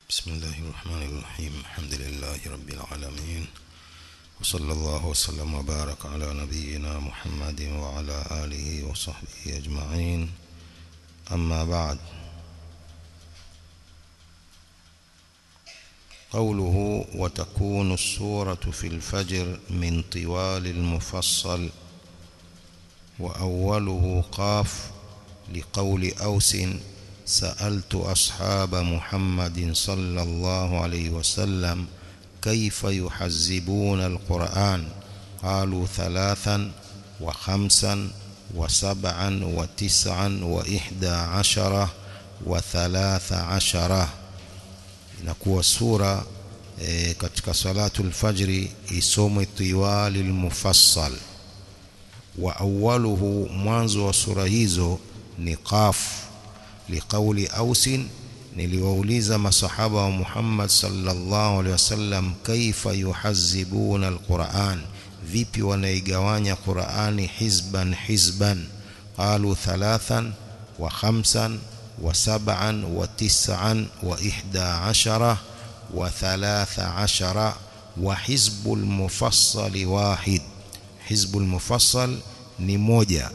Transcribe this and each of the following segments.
بسم الله الرحمن الرحيم الحمد لله رب العالمين وصلى الله وسلم وبارك على نبينا محمد وعلى آله وصحبه أجمعين أما بعد قوله وتكون السورة في الفجر من طوال المفصل وأوله قاف لقول أوس سألت أصحاب محمد صلى الله عليه وسلم كيف يحزبون القرآن قالوا ثلاثا وخمسا وسبعا وتسعا وإحدى عشرة وثلاث عشرة inakuwa sura e, katika salatu alfajri isomwe tiwali almufassal wa awwaluhu mwanzo wa sura hizo ni qaf liqauli ausin niliwauliza masahaba wa Muhammad sallallahu alaihi wasallam kaifa yuhazibuna alquran vipi wanaigawanya Qurani hizban hizban qalu thalathan wa khamsan wa sab'an wa tis'an wa ihda ashara wa thalatha ashara wa hizbul mufassal wahid hizbul mufassal ni moja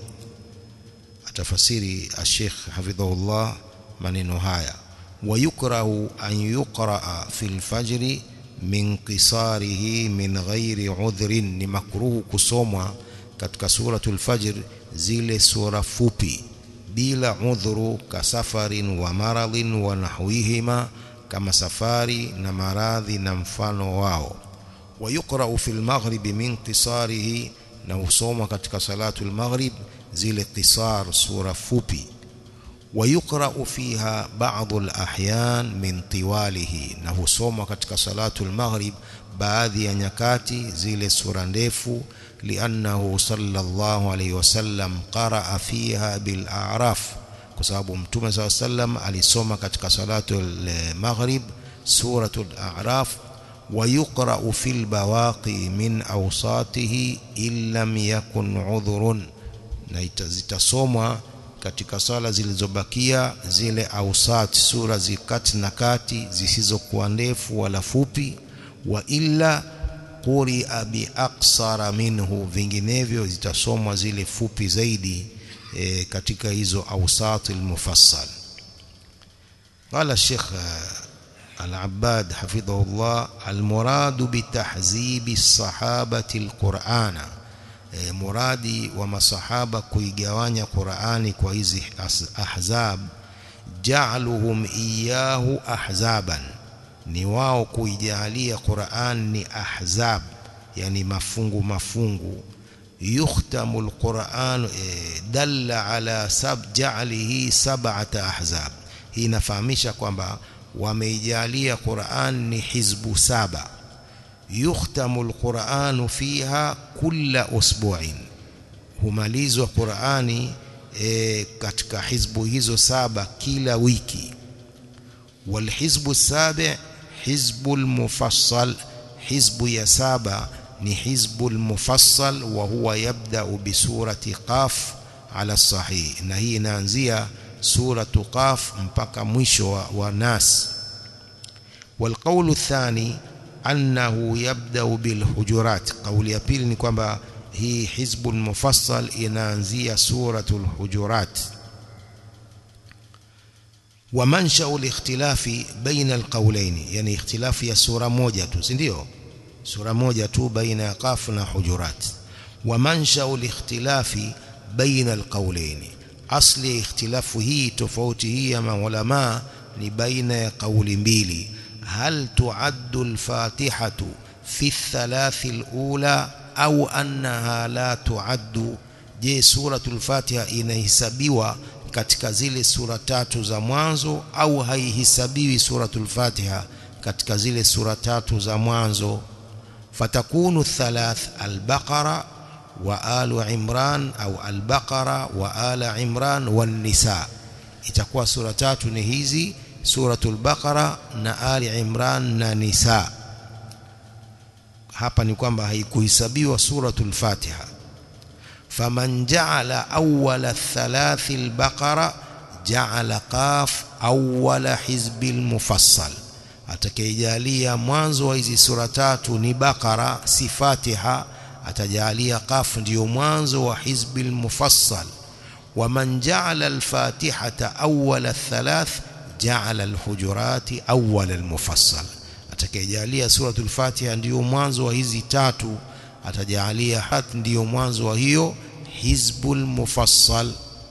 atafasiri Sheikh hafidhahullah maneno haya ويكره أن يقرأ في الفجر من قصاره من غير عذر ni makruhu kusomwa katika suratul fajr zile sura fupi bila udhuru kasafarin wa maradhin wa nahwihima kama safari na maradhi na mfano wao ويقرأ في المغرب من قصاره na husomwa katika salatul maghrib zile qisar sura fupi ويقرأ فيها بعض الأحيان من طواله na husomwa katika salatul maghrib baadhi ya nyakati zile sura ndefu liannahu sallallahu alayhi wasallam qaraa fiha bil a'raf kwa sababu mtume saa sallam alisoma katika salatul maghrib suratul a'raf ويقرأ في البواقي من أوساطه إن لم يكن عذر na zitasomwa katika sala zilizobakia zile ausat sura zikati na kati zisizokuwa ndefu wala fupi wa illa quria bi aksara minhu vinginevyo zitasomwa zile fupi zaidi e, katika hizo ausat almufassal qala sheikh العباد حفظه الله المراد بتحزيب الصحابة القرآن muradi wa masahaba kuigawanya Qur'ani kwa hizi ahzab ja'aluhum iyahu ahzaban ni wao kuijalia Qur'an ni ahzab yani mafungu mafungu yukhtamu alquran dalla ala sab ja'alihi sab'ata ahzab hii inafahamisha kwamba wameijalia Qur'an ni hizbu saba yukhtamu alquran fiha kulla usbu'in humalizwa Qur'ani e, katika hizbu hizo saba kila wiki walhizbu sabi hizbu almufassal hizbu ya saba ni hizbu almufassal wa huwa yabda bisurati qaf ala sahih na hii inaanzia suratu qaf mpaka mwisho wa, wa nas والقول الثاني annahu yabda'u bil hujurat kauli ya pili ni kwamba hii hizbul mufassal inaanzia suratul hujurat wa mansha'u al-ikhtilafi baina al-qawlayn yani ikhtilafi ya sura moja tu si ndio sura moja tu baina ya qaf na hujurat wa mansha'u al-ikhtilafi baina al-qawlayn asli ikhtilafu hii tofauti hii ya maulama ni baina ya kauli mbili هل تعد الفاتحة في الثلاث الأولى أو أنها لا تعد je suratul fatiha inahesabiwa katika zile sura tatu za mwanzo au haihesabiwi suratul fatiha katika zile sura tatu za mwanzo fatakunu thalath albaqara wa alu imran au albaqara wa ala imran wan nisa itakuwa sura tatu ni hizi suratul baqara na ali imran na nisa hapa ni kwamba haikuhesabiwa suratul fatiha faman ja'ala awwala thalathi albaqara ja'ala qaf awwala hizbil mufassal atakayejalia mwanzo wa hizi sura tatu ni Bakara si Fatiha atajalia Qaf ndiyo mwanzo wa hizbil mufassal ومن جعل الفاتحة أول الثلاث جعل الحجرات أول المفصل atakayejalia suratul Fatiha ndiyo mwanzo wa hizi tatu atajalia hat ndiyo mwanzo wa hiyo hizbul mufassal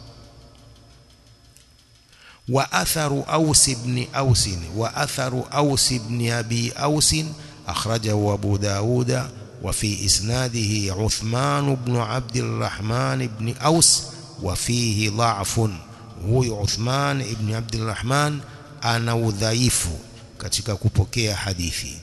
wa atharu aus ibn aus wa atharu aus ibn abi aus akhrajahu abu dauda وفي إسناده عثمان بن عبد الرحمن بن أوس وفيه ضعف هو عثمان بن عبد الرحمن أنا udhaifu katika kupokea hadithi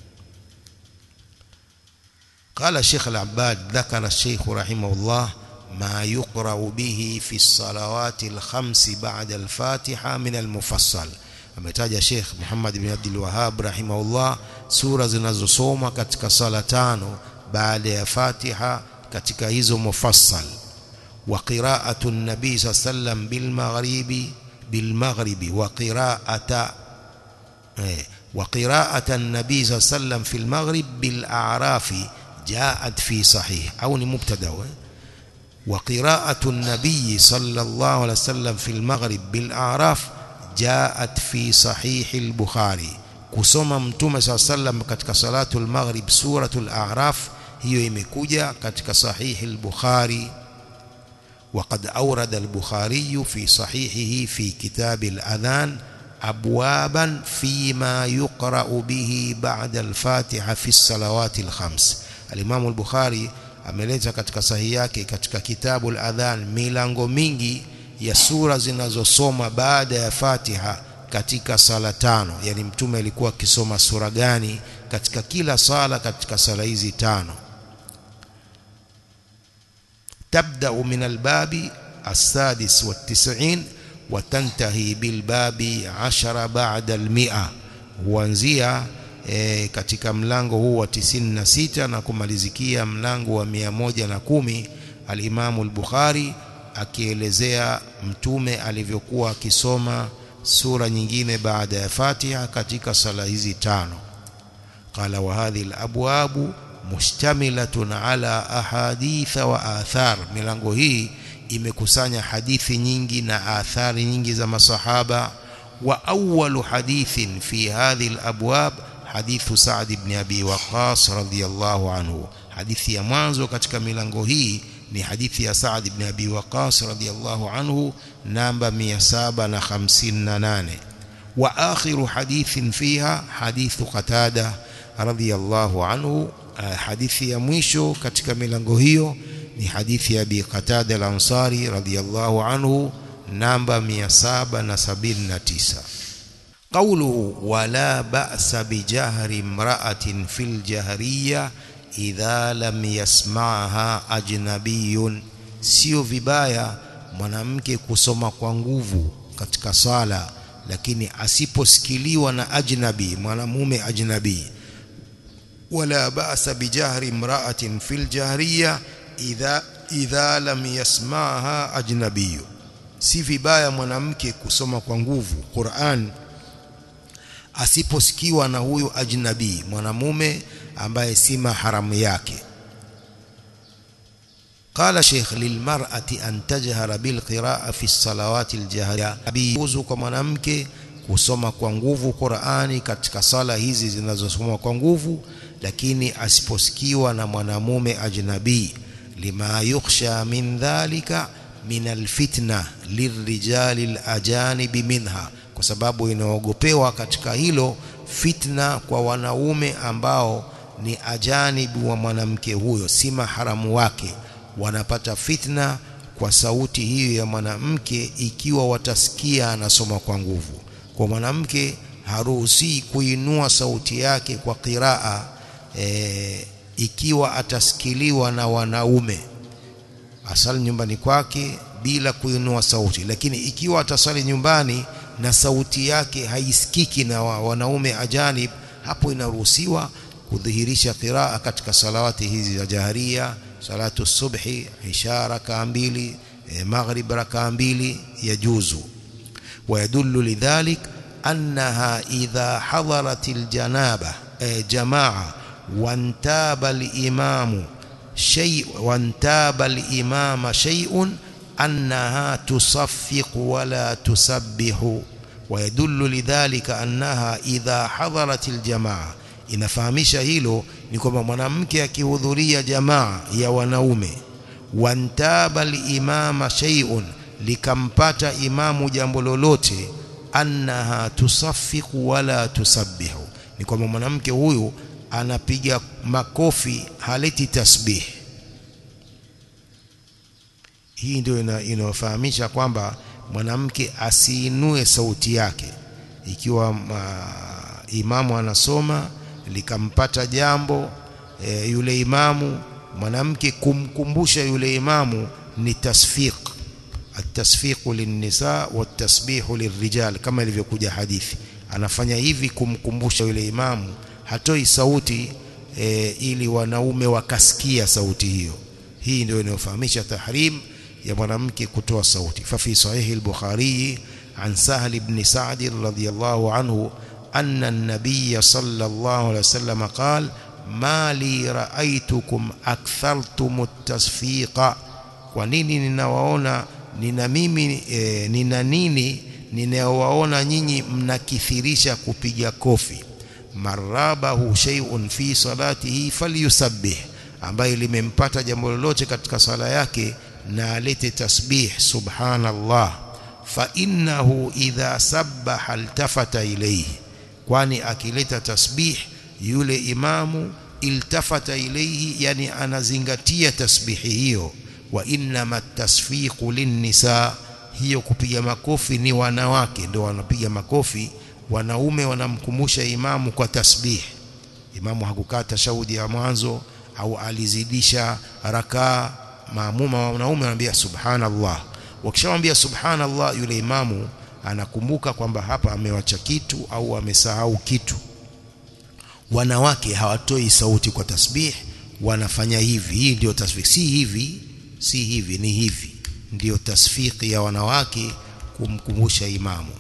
قال الشيخ العباد ذكر الشيخ رحمه الله ما يقرأ به في الصلوات الخمس بعد الفاتحة من المفصل ametaja Sheikh Muhammad bin Abdul Wahhab rahimahullah sura zinazosoma katika sala tano baada ya Fatiha katika hizo mufassal wa qira'atu an-nabi sallam bil maghribi bil maghribi wa qira'ata eh wa qira'ata an-nabi sallam fil maghrib bil a'rafi ja'at fi sahih au ni mubtada wa qira'atu an-nabi sallallahu alayhi wasallam fil maghrib bil a'raf جاءت في صحيح البخاري kusoma mtume saa sallam katika salatu al-maghrib suratul a'raf hiyo imekuja katika sahihi al-bukhari وقد أورد البخاري في صحيحه في كتاب الأذان أبوابا فيما يقرأ به بعد الفاتحة في الصلوات الخمس الإمام البخاري ameleta katika sahihi yake katika kitabu al-adhan milango mingi ya sura zinazosoma baada ya Fatiha katika sala tano yani mtume alikuwa akisoma sura gani katika kila sala katika sala hizi tano تبدأ من الباب السادس والتسعين وتنتهي بالباب عشر بعد المئة huanzia e, katika mlango huu wa 96 na kumalizikia mlango wa 110 al-Imamu al-Bukhari akielezea mtume alivyokuwa akisoma sura nyingine baada ya Fatiha katika sala hizi tano qala wa hadhihi alabwabu mushtamilatun ala ahadith wa athar milango hii imekusanya hadithi nyingi na athari nyingi za masahaba wa awwalu hadithin fi hadhihi alabwab hadithu Sa'd ibn Abi Waqqas radhiyallahu anhu hadithi ya mwanzo katika milango hii ni hadithi ya Sa'd ibn Abi Waqqas radhiyallahu anhu namba 758 wa akhiru hadithin fiha hadithu Qatada radhiyallahu anhu hadithi ya mwisho katika milango hiyo ni hadithi ya Abi Qatada al-Ansari radhiyallahu anhu namba 779 قوله ولا بأس بجهر امرأة في الجهرية idha lam yasma'ha ajnabiyun sio vibaya mwanamke kusoma kwa nguvu katika sala lakini asiposikiliwa na ajnabi mwanamume ajnabi wala ba'sa bijahri imra'atin fil jahriya idha idha lam yasma'ha ajnabiyu si vibaya mwanamke kusoma kwa nguvu Qur'an asiposikiwa na huyo ajnabi mwanamume ambaye si maharamu yake قال شيخ للمرأة أن تجهر بالقراءة في الصلوات الجهرية بيجوز kwa mwanamke kusoma kwa nguvu Qur'ani katika sala hizi zinazosomwa kwa nguvu lakini asiposikiwa na mwanamume ajnabi lima yukhsha min dhalika min alfitna lirrijali alajanibi minha kwa sababu inaogopewa katika hilo fitna kwa wanaume ambao ni ajanibu wa mwanamke huyo si maharamu wake wanapata fitna kwa sauti hiyo ya mwanamke ikiwa watasikia anasoma kwa nguvu kwa mwanamke haruhusi kuinua sauti yake kwa qiraa e, ikiwa atasikiliwa na wanaume asali nyumbani kwake bila kuinua sauti lakini ikiwa atasali nyumbani na sauti yake haisikiki na wanaume ajanib hapo inaruhusiwa kudhihirisha qiraa katika salawati hizi za jaharia salatu subhi isha rakaa mbili e, maghrib rakaa mbili yajuzu ويدل لذلك أنها إذا حضرت الجنابة جماعة وانتاب الإمام شيء وانتاب الإمام شيء أنها تصفق ولا تسبح ويدل لذلك أنها إذا حضرت الجماعة inafahamisha hilo ni kwamba mwanamke akihudhuria jamaa ya wanaume wantaba limama shay'un likampata imamu jambo lolote annaha tusaffiqu wala tusabbihu ni kwamba mwanamke huyu anapiga makofi haleti tasbih hii ndio inayofahamisha kwamba mwanamke asiinue sauti yake ikiwa uh, imamu anasoma likampata jambo e, yule imamu mwanamke kumkumbusha yule imamu ni tasfiq التصفيق للنساء والتسبيح للرجال kama ilivyokuja hadithi anafanya hivi kumkumbusha yule imamu hatoi sauti e, ili wanaume wakasikia sauti hiyo hii ndio inayofahamisha tahrim ya mwanamke kutoa sauti fa fi sahihi al-bukhari an sahl ibn sa'd radhiyallahu anhu anna an-nabiy sallallahu alayhi wasallam qala ma li ra'aytukum akthartum at-tasfiqa kwa nini ninawaona nina mimi e, nina nini ninawaona nyinyi mnakithirisha kupiga kofi marabahu shay'un fi salatihi falyusabbih ambaye limempata jambo lolote katika sala yake na alete tasbih subhanallah fa innahu idha sabbaha altafata ilayhi kwani akileta tasbih yule imamu iltafata ilayhi yani anazingatia tasbihi hiyo wa innama tasfiqu linnisa hiyo kupiga makofi ni wanawake ndio wanapiga makofi wanaume wanamkumbusha imamu kwa tasbih imamu hakukaa tashahudi ya mwanzo au alizidisha rakaa maamuma wa wanaume wanambia subhanallah wakishamwambia subhanallah yule imamu anakumbuka kwamba hapa amewacha kitu au amesahau kitu wanawake hawatoi sauti kwa tasbih wanafanya hivi hii ndio tasbih si hivi si hivi ni hivi ndiyo tasfiki ya wanawake kumkumbusha imamu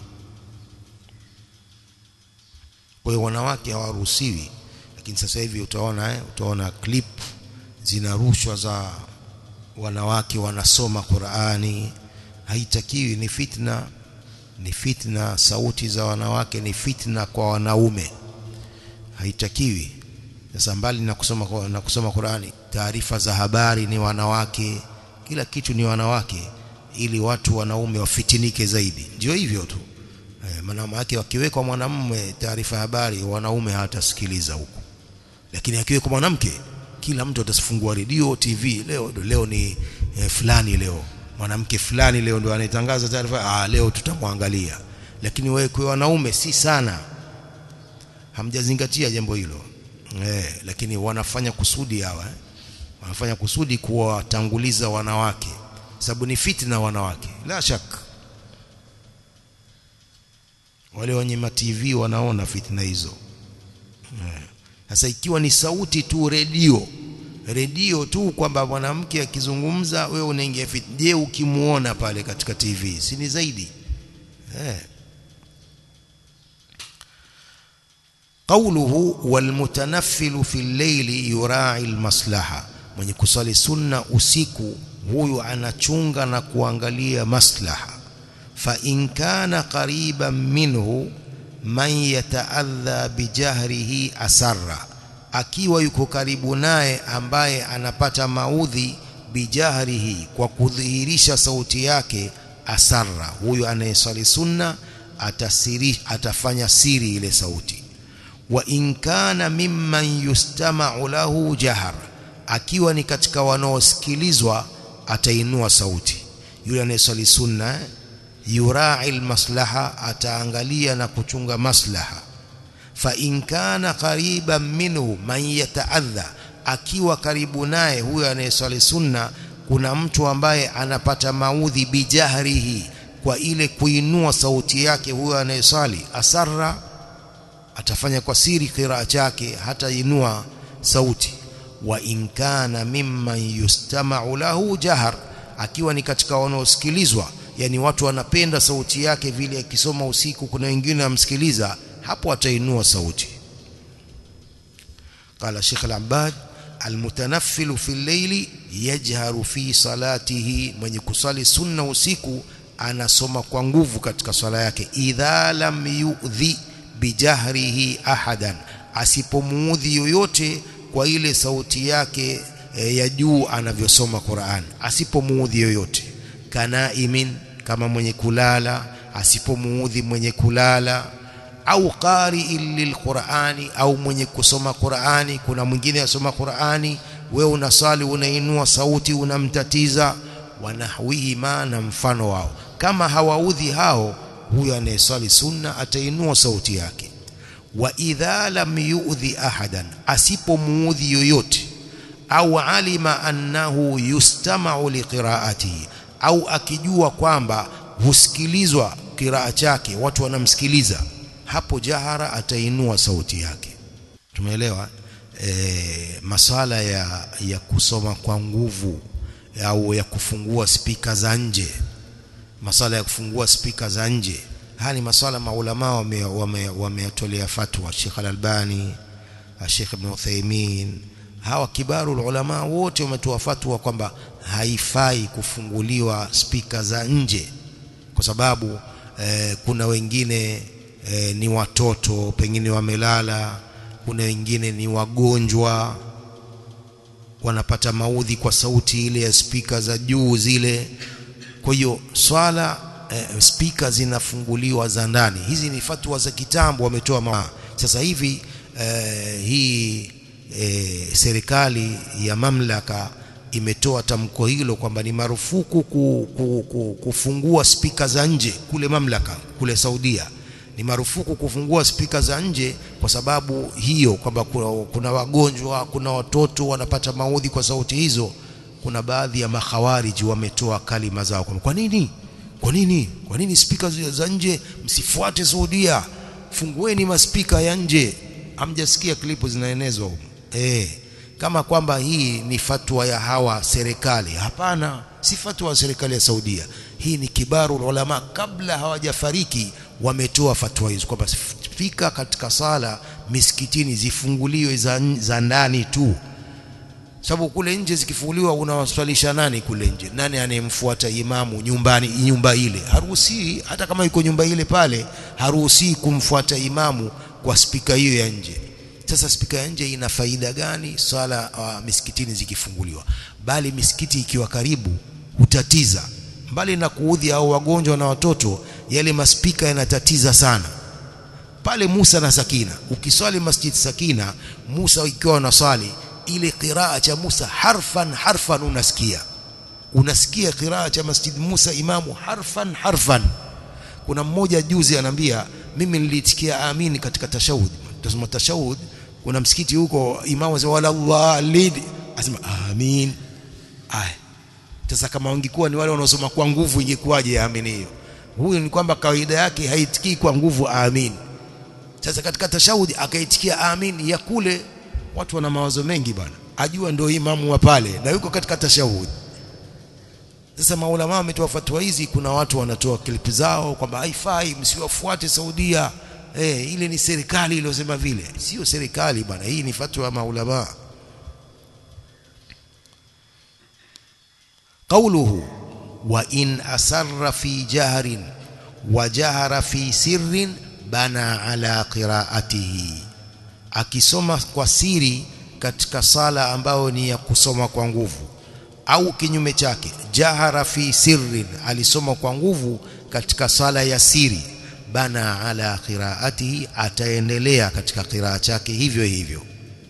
kwa hiyo wanawake hawaruhusiwi lakini sasa hivi utaona eh, utaona clip zinarushwa za wanawake wanasoma Qur'ani haitakiwi ni fitna ni fitna sauti za wanawake ni fitna kwa wanaume haitakiwi sasa mbali na kusoma na kusoma Qur'ani taarifa za habari ni wanawake kila kitu ni wanawake ili watu wanaume wafitinike zaidi ndio hivyo tu eh, maana yake wakiwekwa mwanamume taarifa ya habari wanaume hawatasikiliza huko lakini akiwekwa mwanamke kila mtu atafungua redio TV leo leo ni eh, fulani leo mwanamke fulani leo ndio anayetangaza taarifa ah leo tutamwangalia lakini wewe kwa wanaume si sana hamjazingatia jambo hilo eh, lakini wanafanya kusudi hawa eh? wanafanya kusudi kuwatanguliza wanawake sababu ni fitna wanawake la shaka wale wenye ma TV wanaona fitna hizo sasa eh. ikiwa ni sauti tu redio redio tu kwamba mwanamke akizungumza wewe unaingia fitna je ukimuona pale katika TV si ni zaidi eh قوله والمتنفل في الليل يراعي المصلحه mwenye kusali sunna usiku huyu anachunga na kuangalia maslaha fa in kana qariban minhu man yataadha bijahrihi asarra akiwa yuko karibu naye ambaye anapata maudhi bijahrihi kwa kudhihirisha sauti yake asarra huyu anayesali sunna atasiri atafanya siri ile sauti wa in kana mimman yustama'u lahu jahar akiwa ni katika wanaosikilizwa atainua sauti yule anayesali sunna yurai maslaha ataangalia na kuchunga maslaha fa in kana qariban minhu man yataadha akiwa karibu naye huyo anayesali sunna kuna mtu ambaye anapata maudhi bijahrihi kwa ile kuinua sauti yake huyo anayesali asarra atafanya kwa siri kiraa chake hata inua sauti wa in kana mimman yustama'u lahu jahar akiwa ni katika wanaosikilizwa yani watu wanapenda sauti yake vile akisoma usiku kuna wengine amsikiliza hapo atainua sauti قال شيخ العباد المتنفل في الليل يجهر في صلاته mwenye kusali sunna usiku anasoma kwa nguvu katika swala yake idha lam yu'dhi bijahrihi ahadan asipomuudhi yoyote kwa ile sauti yake e, ya juu anavyosoma Qur'an asipomuudhi yoyote kanaimin kama mwenye kulala asipomuudhi mwenye kulala au qari'in lilqur'ani au mwenye kusoma Qur'ani kuna mwingine asoma Qur'ani wewe unasali unainua sauti unamtatiza wanahwihi ma na mfano wao kama hawaudhi hao huyo anayesali sunna atainua sauti yake wa idha lam yu'dhi ahadan asipomuudhi yoyote au alima annahu yustama'u liqira'atihi au akijua kwamba husikilizwa kiraa chake watu wanamsikiliza hapo jahara atainua sauti yake tumeelewa e, maswala ya, ya kusoma kwa nguvu au ya kufungua spika za nje maswala ya kufungua spika za nje haya ni maswala maulama wameyatolea wame, wame fatwa Sheikh Al-Albani Sheikh Ibn Uthaymeen hawa kibaru ulama wote wametoa fatwa kwamba haifai kufunguliwa spika za nje kwa sababu eh, kuna wengine eh, ni watoto pengine wamelala kuna wengine ni wagonjwa wanapata maudhi kwa sauti ile ya spika za juu zile kwa hiyo swala eh, spika zinafunguliwa za ndani hizi ni fatwa za kitambo wametoa ma sasa hivi eh, hii eh, serikali ya mamlaka imetoa tamko hilo kwamba ni marufuku ku, ku, ku, kufungua spika za nje kule mamlaka kule Saudia ni marufuku kufungua spika za nje kwa sababu hiyo kwamba kuna, kuna wagonjwa kuna watoto wanapata maudhi kwa sauti hizo kuna baadhi ya makhawariji wametoa kalima zao kwa nini kwa nini kwa nini spika za nje msifuate Saudia fungueni maspika ya nje hamjasikia klipu zinaenezwa huko eh kama kwamba hii ni fatwa ya hawa serikali hapana si fatwa ya serikali ya Saudia hii ni kibaru ulama kabla hawajafariki wametoa fatwa hizo kwamba spika katika sala misikitini zifunguliwe za, za ndani tu sababu kule nje zikifunguliwa unawaswalisha nani kule nje nani anayemfuata imamu nyumbani nyumba ile haruhusi hata kama yuko nyumba ile pale haruhusi kumfuata imamu kwa spika hiyo ya nje sasa spika ya nje ina faida gani swala uh, misikitini zikifunguliwa bali misikiti ikiwa karibu hutatiza mbali na kuudhi au wagonjwa na watoto yale maspika yanatatiza sana pale Musa na Sakina ukiswali masjid Sakina Musa ikiwa unaswali ile qiraa cha Musa harfan harfan unasikia unasikia qiraa cha masjid Musa imamu harfan harfan kuna mmoja juzi anambia mimi nilitikia amini katika tashahud tasema tashahud kuna msikiti huko imamu asema wala Allah lid asema amin aya sasa kama wangekuwa ni wale wanaosoma kwa nguvu ingekuwaje amini hiyo huyu ni kwamba kawaida yake haitikii kwa nguvu amin sasa katika tashahudi akaitikia amin ya kule watu wana mawazo mengi bana ajua ndio imamu wa pale na yuko katika tashahudi sasa maulama wametoa fatwa hizi kuna watu wanatoa klipu zao kwamba haifai msiwafuate Saudia eh ile ni serikali iliyosema vile sio serikali bwana hii ni fatwa ya maulama قوله وإن أسر في جهر وجهر في سر بنى على قراءته akisoma kwa siri katika sala ambayo ni ya kusoma kwa nguvu au kinyume chake jahara fi sirrin alisoma kwa nguvu katika sala ya siri bana ala qiraatihi ataendelea katika qiraa chake hivyo hivyo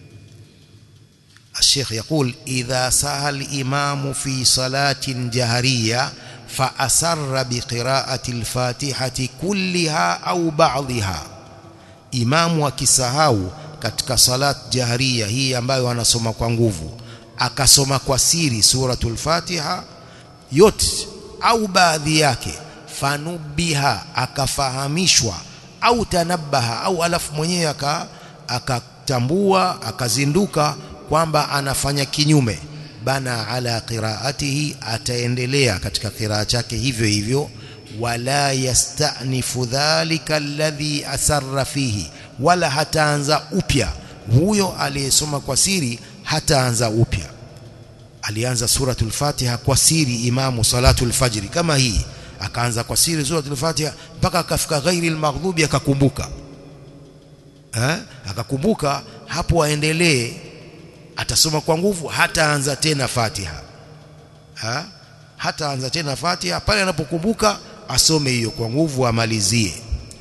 الشيخ يقول إذا سهى الإمام في صلاة جهرية فأسر بقراءة الفاتحة كلها أو بعضها إمام akisahau katika salat jahriya hii ambayo anasoma kwa nguvu akasoma kwa siri suratul Fatiha yote au baadhi yake fanubiha akafahamishwa au tanabaha au alafu mwenyewe akatambua akazinduka kwamba anafanya kinyume bana ala qiraatihi ataendelea katika qiraa chake hivyo hivyo wala yastanifu dhalika alladhi asarra fihi wala hataanza upya huyo aliyesoma kwa siri hataanza upya alianza suratul fatiha kwa siri imamu salatul fajri kama hii akaanza kwa siri suratul fatiha mpaka akafika ghairi almaghdubi akakumbuka eh akakumbuka hapo aendelee atasoma kwa nguvu hataanza tena fatiha ha? hataanza tena fatiha pale anapokumbuka asome hiyo kwa nguvu amalizie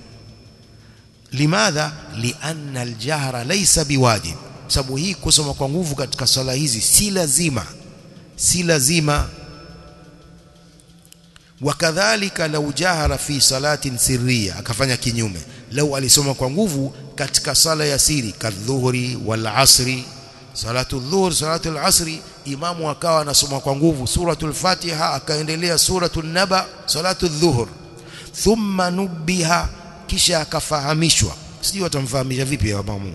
limadha lianna aljahra laysa biwajib sababu hii kusoma kwa nguvu katika swala hizi si lazima si lazima wakadhalika lau jahara fi salatin sirriya akafanya kinyume lau alisoma kwa nguvu katika sala ya siri kadhuhuri wal asri salatu dhuhur salatu al-asri imamu akawa anasoma kwa nguvu suratul fatiha akaendelea suratul naba salatu dhuhur thumma nubiha kisha akafahamishwa sijui watamfahamisha vipi imamu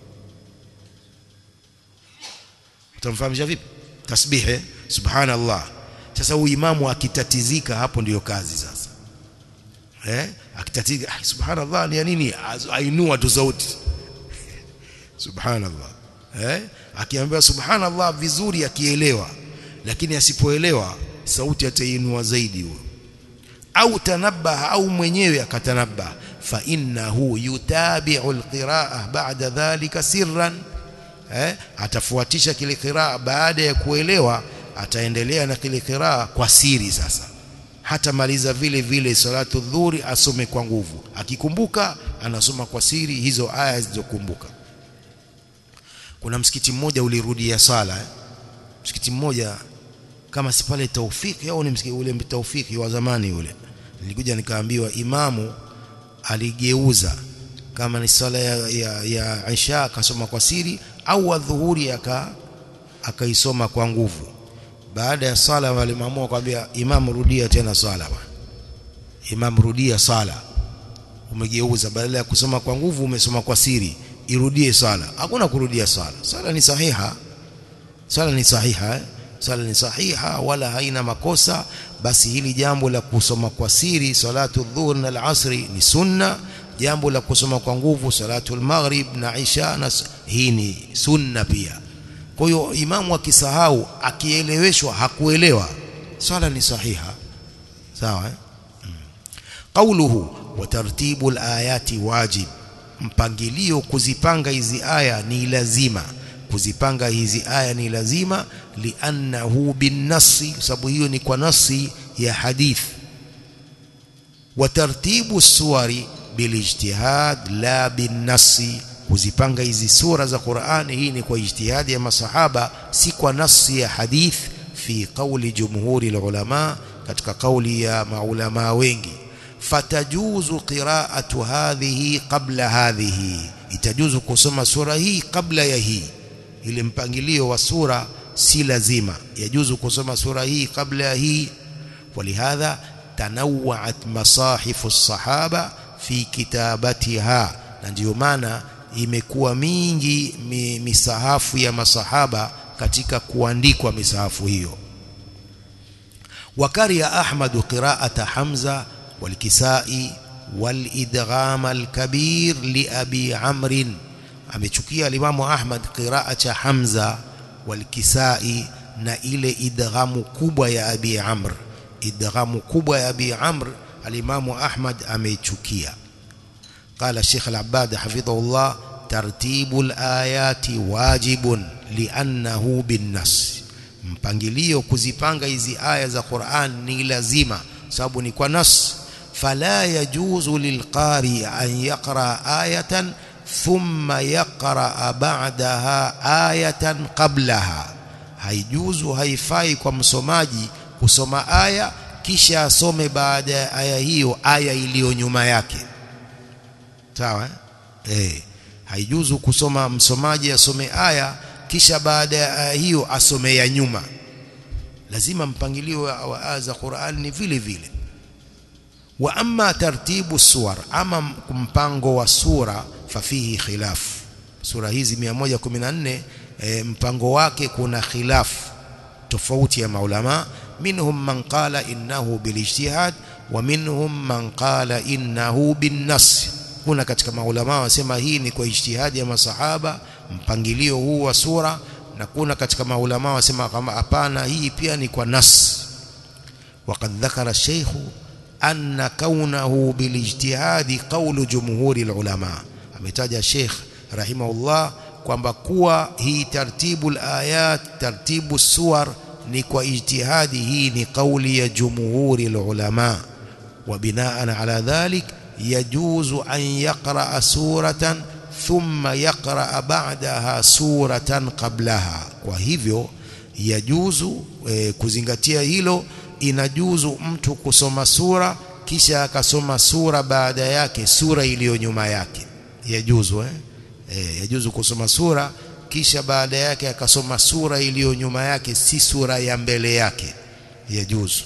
utamfahamisha vipi tasbihi subhanallah sasa huyu imamu akitatizika hapo ndiyo kazi sasa eh akitatizika ah, subhanallah ni nini ainua tu sauti subhanallah eh akiambiwa subhanallah vizuri akielewa lakini asipoelewa sauti atainua zaidi huyo au tanabaha au mwenyewe akatanabaha fa innahu yutabi'u alqira'a ba'da dhalika sirran eh atafuatisha kile qiraa baada ya kuelewa ataendelea na kile qiraa kwa siri sasa hata maliza vile vile salatu dhuri asome kwa nguvu akikumbuka anasoma kwa siri hizo aya zilizokumbuka kuna msikiti mmoja ulirudia sala eh? msikiti mmoja kama si pale taufiki au ni msikiti ule taufiki wa zamani ule nilikuja nikaambiwa imamu aligeuza kama ni sala ya, ya, ya Isha akasoma kwa siri au adhuhuri aka akaisoma kwa nguvu baada ya sala walimaamua kwambia imam rudia tena sala bwana imam rudia sala umegeuza badala ya kusoma kwa nguvu umesoma kwa siri irudie sala hakuna kurudia sala sala ni sahiha sala ni sahiha eh? sala ni sahiha wala haina makosa basi hili jambo la kusoma kwa siri salatu dhuhur na al-asri ni sunna jambo la kusoma kwa nguvu salatu al-maghrib na isha na hii ni sunna pia kwa hiyo imamu akisahau akieleweshwa hakuelewa swala ni sahiha sawa eh? qauluhu wa tartibu al-ayati wajib mpangilio kuzipanga hizi aya ni lazima kuzipanga hizi aya ni lazima liannahu binnasi sababu hiyo ni kwa nasi ya hadith wa tartibu suwari bilijtihad la binnasi kuzipanga hizi sura za Qur'ani hii ni kwa ijtihadi ya masahaba si kwa nasi ya hadith fi qawli jumhuri ulama katika kauli ya maulama wengi fatajuzu qira'atu hadhihi qabla hadhihi itajuzu kusoma sura hii kabla ya hii ile mpangilio wa sura si lazima yajuzu kusoma sura hii kabla ya hii walihadha tanawwa'at masahifu as-sahaba fi kitabatiha na ndiyo maana imekuwa mingi mi, misahafu ya masahaba katika kuandikwa misahafu hiyo wakaria ahmad qira'ata hamza والكسائي والإدغام الكبير لأبي عمرو amechukia alimamu Ahmad qiraa cha Hamza walkisai na ile idghamu kubwa ya Abi Amr idghamu kubwa ya Abi Amr alimamu Ahmad ameichukia qala Sheikh Al-Abbad hafidhahullah tartibu al-ayati wajibun li'annahu bin-nas mpangilio kuzipanga hizi aya za Qur'an ni lazima sababu ni kwa nas fala yajuzu lilqari an yaqra ayatan thumma yaqra ba'daha ayatan qablaha haijuzu haifai kwa msomaji kusoma aya kisha asome baada ya aya hiyo aya iliyo nyuma yake sawa eh haijuzu kusoma msomaji asome aya kisha baada ya aya hiyo asome ya nyuma lazima mpangilio wa aya za Qur'an ni vile vile wa amma tartibu suwar ama mpango wa sura fafihi khilaf sura hizi 114 e, mpango wake kuna khilaf tofauti ya maulama minhum man qala innahu bilijtihad wa minhum man qala innahu binnas kuna katika maulama wasema hii ni kwa ijtihadi ya masahaba mpangilio huu wa sura na kuna katika maulama wasema kama hapana hii pia ni kwa nas وقد ذكر الشيخ أن كونه بالاجتهاد قول جمهور العلماء ametaja Sheikh rahimahullah kwamba kuwa hii tartibu ayat tartibu suwar ni kwa ijtihadi hii ni kauli ya jumhuri ulama wa binaan ala dhalik yajuzu an yaqra suratan thumma yaqra ba'daha suratan qablaha kwa hivyo yajuzu e, kuzingatia hilo inajuzu mtu kusoma sura kisha akasoma sura baada yake sura iliyo nyuma yake yajuzu eh? E, yajuzu kusoma sura kisha baada yake akasoma sura iliyo nyuma yake si sura ya mbele yake yajuzu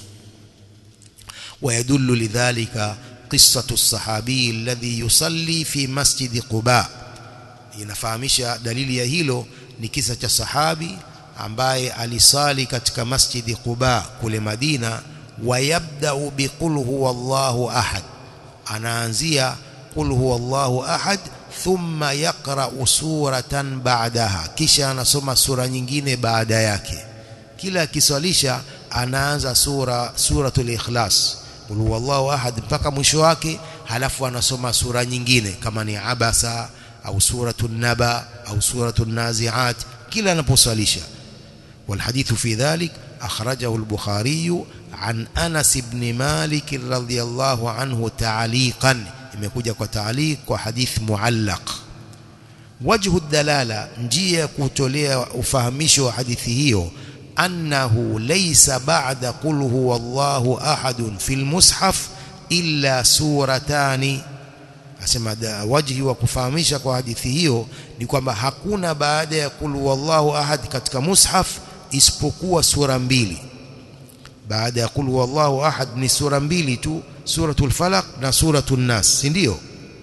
ويدل لذلك قصة الصحابي الذي يصلي في مسجد قباء inafahamisha dalili ya hilo ni kisa cha sahabi ambaye alisali katika masjidi Quba kule Madina wayabda'u biqul huwallahu ahad anaanzia qul huwallahu ahad thumma yaqra'u suratan ba'daha kisha anasoma sura nyingine baada yake kila akiswalisha anaanza sura suratul ikhlas qul huwallahu ahad mpaka mwisho wake halafu anasoma sura nyingine kama ni abasa au suratul naba au suratul naziat kila anaposwalisha والحديث في ذلك أخرجه البخاري عن أنس بن مالك رضي الله عنه تعليقا imekuja kwa taaliq kwa hadith muallaq wajhu dalala njia ya kutolea ufahamisho wa hadithi hiyo annahu laysa ba'da qul huwallahu ahadun fil mushaf illa suratani asema wajhi wa kufahamisha kwa hadithi hiyo ni kwamba hakuna baada ya qul huwallahu ahad katika mushaf isipokuwa sura mbili baada ya qul huwallahu ahad ni sura mbili tu suratul falaq na suratul nas si ndio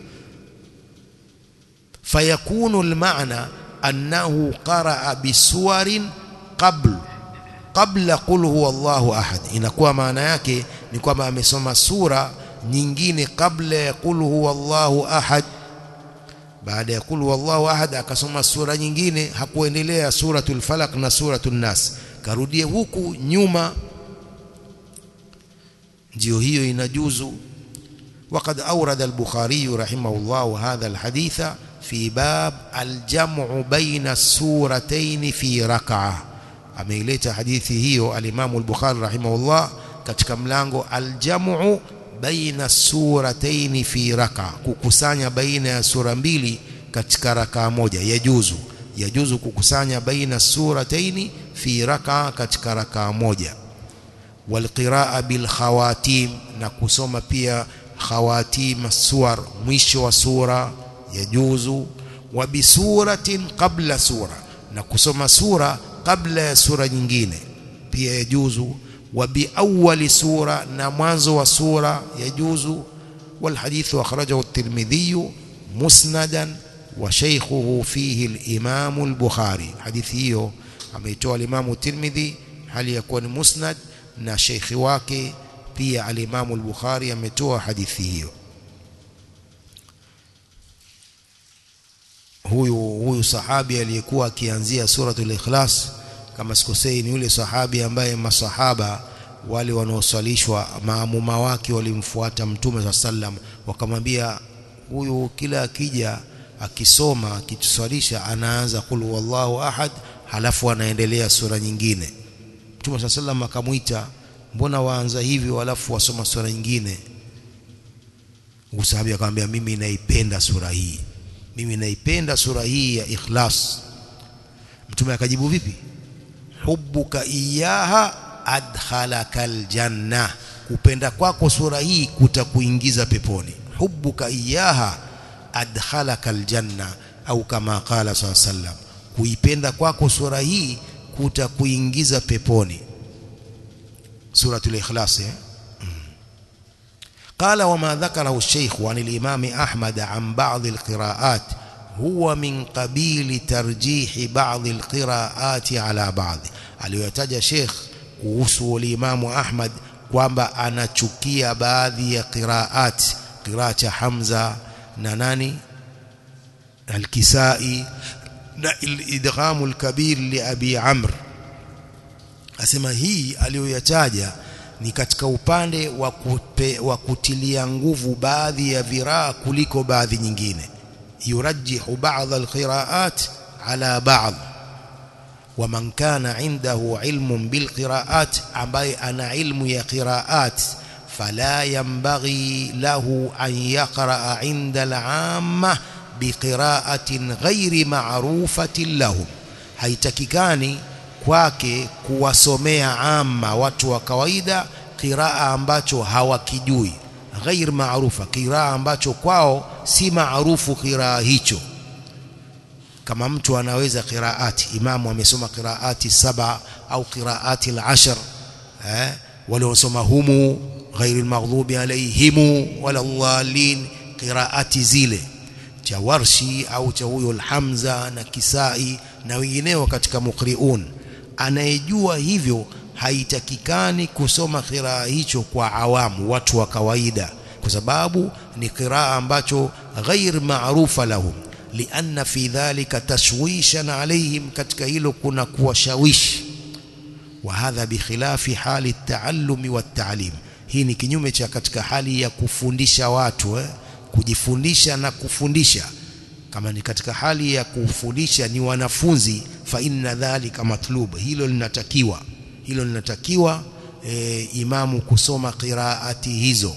fayakunu almaana annahu qaraa bisuwarin qabl qabla qul huwallahu ahad inakuwa maana yake ni kwamba amesoma sura nyingine kabla ya qul huwallahu ahad baada ya qul huwallahu ahad akasoma sura nyingine hakuendelea suratul falaq na suratul nas karudie huku nyuma ndio hiyo inajuzu وقد أورد البخاري رحمه الله هذا الحديث في باب الجمع بين السورتين في ركعة ameileta hadithi hiyo alimamu al-Bukhari rahimahullah katika mlango aljamu baina surataini fi raka kukusanya baina ya sura mbili katika rakaa moja yajuzu yajuzu kukusanya baina surataini fi raka katika rakaa moja walqiraa bil khawatim na kusoma pia khawatim suwar mwisho wa sura yajuzu wa bisuratin qabla sura na kusoma sura kabla ya sura nyingine pia yajuzu wa biawwali sura na mwanzo wa sura yajuzu والحديث أخرجه الترمذي مسندا وشيخه فيه الإمام البخاري حديث hiyo ameitoa الإمام الترمذي هل يكون مسند na sheikhi wake pia alimamu al-Bukhari ametoa hadithi hiyo huyu huyu sahabi aliyekuwa akianzia suratul ikhlas kama sikosei ni yule sahabi ambaye masahaba wale wanaoswalishwa maamuma wake walimfuata mtume wa sallam wakamwambia huyu kila akija akisoma akituswalisha anaanza qul wallahu ahad halafu anaendelea sura nyingine Mtume صلى الله عليه akamuita mbona waanza hivi halafu wasoma sura nyingine Usahabi akamwambia mimi naipenda sura hii mimi naipenda sura hii ya ikhlas Mtume akajibu vipi hubbuka iyaha adkhalaka aljanna kupenda kwako sura hii kutakuingiza peponi hubbuka iyaha adkhalaka aljanna au kama qala sallam kuipenda kwako sura hii kutakuingiza peponi suratul ikhlas eh قال وما ذكره الشيخ عن الإمام أحمد عن بعض القراءات هو من قبيل ترجيح بعض القراءات على بعض aliyotaja Sheikh kuhusu Imamu Ahmad kwamba anachukia baadhi ya qiraat qiraa cha Hamza na nani al-Kisai na idghamu al-kabir li Abi Amr asema hii aliyoyataja ni katika upande wa, kupe, wa kutilia nguvu baadhi ya viraa kuliko baadhi nyingine yurajjihu ba'd al-qiraat ala ba'd wa man kana indahu ilmun bil qiraat ambaye ana ilmu ya qiraat fala yanbaghi lahu an yaqra inda al-amma biqiraatin ghairi ma'rufatin lahum haitakikani kwake kuwasomea amma watu wa kawaida qiraa ambacho hawakijui ghair maarufa qiraa ambacho kwao si maarufu qiraa hicho kama mtu anaweza qiraati imamu amesoma qiraati saba au qiraati al-ashr eh waliosoma humu ghair al-maghdubi alayhim wala dhalin qiraati zile cha warshi au cha huyo al-hamza na kisai na wengineo katika muqriun anayejua hivyo haitakikani kusoma qiraa hicho kwa awamu watu wa kawaida kwa sababu ni qiraa ambacho ghair maarufa lahum lianna fi dhalika tashwishan alaihim katika hilo kuna kuwashawishi wa hadha bikhilafi hali at-taallumi wat-ta'lim hii ni kinyume cha katika hali ya kufundisha watu eh? kujifundisha na kufundisha kama ni katika hali ya kufundisha ni wanafunzi fa inna dhalika matlub hilo linatakiwa hilo linatakiwa e, imamu kusoma qiraati hizo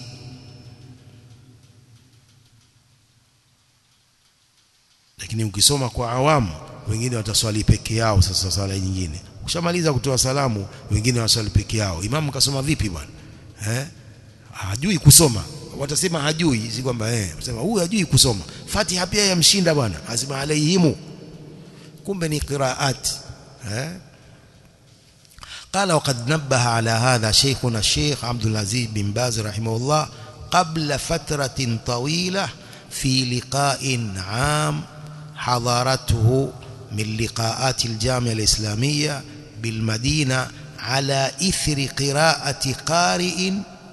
lakini ukisoma kwa awamu wengine wataswali peke yao sasa swala nyingine ukishamaliza kutoa salamu wengine waswali peke yao imamu kasoma vipi bwana eh hajui kusoma watasema hajui si kwamba eh sema huyu hajui kusoma Fatiha pia yamshinda bwana asema alaihimu kumbe ni qiraat eh قال وقد نبه على هذا شيخنا الشيخ عبد العزيز بن باز رحمه الله قبل فترة طويلة في لقاء عام حضرته من لقاءات الجامعة الإسلامية بالمدينة على إثر قراءة قارئ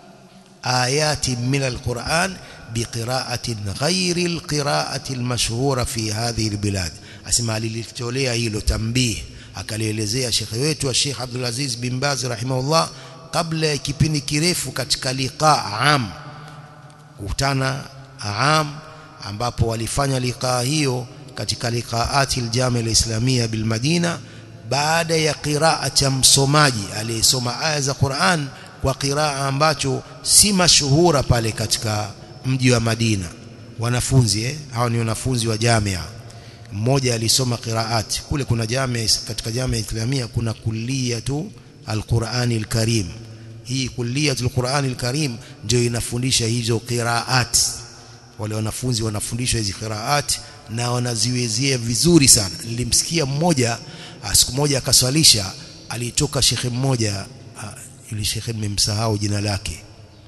آيات من القرآن بقراءة غير القراءة المشهورة في هذه البلاد أسمع للتولية هيلو تنبيه akalielezea shekhe wetu Sheikh Abdul Aziz bin Baz rahimahullah kabla ya kipindi kirefu katika liqa am kukutana am ambapo walifanya liqa hiyo katika liqaati aljami alislamia bil Madina baada ya qiraa cha msomaji aliyesoma aya za Qur'an kwa qiraa ambacho si mashuhura pale katika mji wa Madina wanafunzi eh hao ni wanafunzi wa jamia mmoja alisoma qiraati kule kuna jamia katika jamia islamia kuna kulliyatu alqurani alkarim hii kulliyatu alqurani alkarim ndio inafundisha hizo qiraat wale wanafunzi wanafundishwa hizi qiraat na wanaziwezea vizuri sana nilimsikia mmoja siku moja akaswalisha alitoka shekhe mmoja yule shekhe nimemsahau jina lake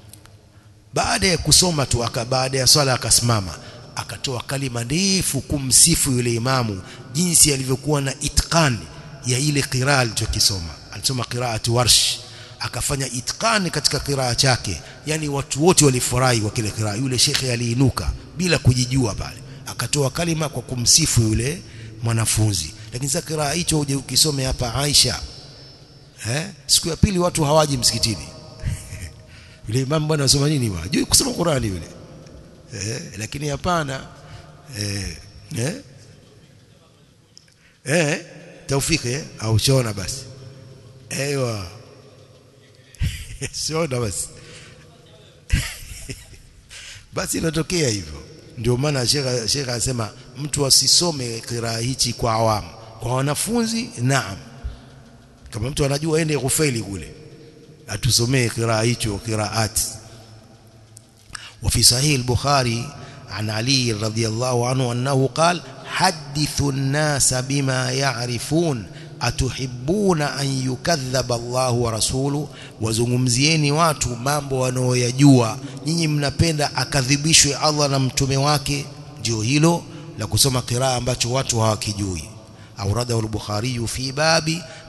baada ya kusoma tu aka baada ya swala akasimama akatoa kalima ndefu kumsifu yule imamu jinsi alivyokuwa na itqan ya ile qiraa alichokisoma alisoma qiraatu warsh akafanya itqan katika qiraa chake yani watu wote walifurahi kwa kile qiraa yule shekhe aliinuka bila kujijua pale akatoa kalima kwa kumsifu yule mwanafunzi lakini sasa qiraa hicho uje ukisome hapa Aisha eh siku ya pili watu hawaji msikitini yule imamu bwana anasoma nini bwana juu kusoma Qurani yule eh, lakini hapana eh, eh, eh, taufiki eh, au shona basi ewa shona basi basi inatokea hivyo ndio maana shekha shekha anasema mtu asisome kiraa hichi kwa awamu kwa wanafunzi naam kama mtu anajua ende kufeli kule atusomee kiraa hicho kiraati وفي صحيح البخاري عن علي رضي الله عنه أنه قال حدثوا الناس بما يعرفون أتحبون أن يكذب الله ورسوله وزungumzieni watu mambo wanaoyajua nyinyi mnapenda akadhibishwe Allah na mtume wake ndio hilo la kusoma qiraa ambacho watu hawakijui أورده البخاري في باب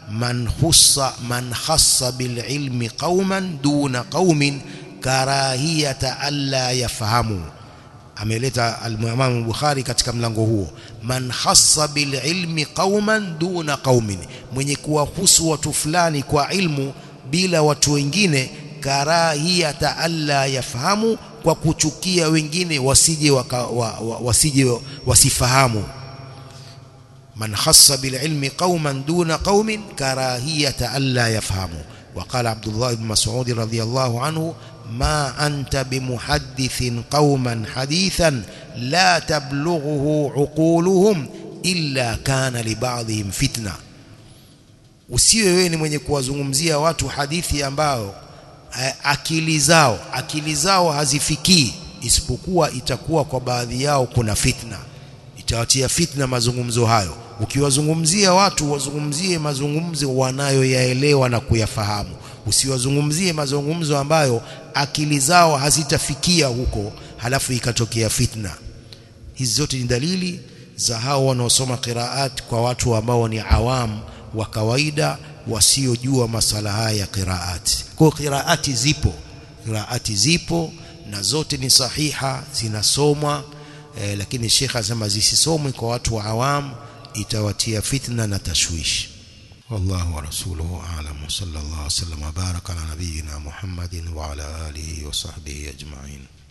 man khussa man khassa bil ilmi qauman duna qaumin karahiyata alla yafahamu ameleta al-Imam Bukhari katika mlango huo man khassa bil ilmi qauman duna qaumin mwenye kuwahusu watu fulani kwa ilmu bila watu wengine karahiyata alla yafahamu kwa kuchukia wengine wasije waka, wa, wa, wasije wasifahamu man khassa bil ilmi qauman duna qaumin karahiyata alla yafahamu وقال عبد الله بن مسعود رضي الله عنه ما أنت بمحدث قوما حديثا لا تبلغه عقولهم إلا كان لبعضهم فتنة usiwe wewe ni mwenye kuwazungumzia watu hadithi ambao akili zao akili zao hazifikii isipokuwa itakuwa kwa baadhi yao kuna fitna itawatia fitna mazungumzo hayo ukiwazungumzia watu wazungumzie mazungumzo wanayoyaelewa na kuyafahamu usiwazungumzie mazungumzo ambayo akili zao hazitafikia huko halafu ikatokea fitna hizi zote ni dalili za hao wanaosoma qiraat kwa watu ambao ni awam wa kawaida wasiojua masala haya ya qiraat kwa qiraati zipo qiraati zipo na zote ni sahiha zinasomwa eh, lakini Sheikh anasema zisisomwe kwa watu wa awam itawatia fitna na tashwishi والله ورسوله أعلم صلى الله وسلم وبارك على نبينا محمد وعلى آله وصحبه أجمعين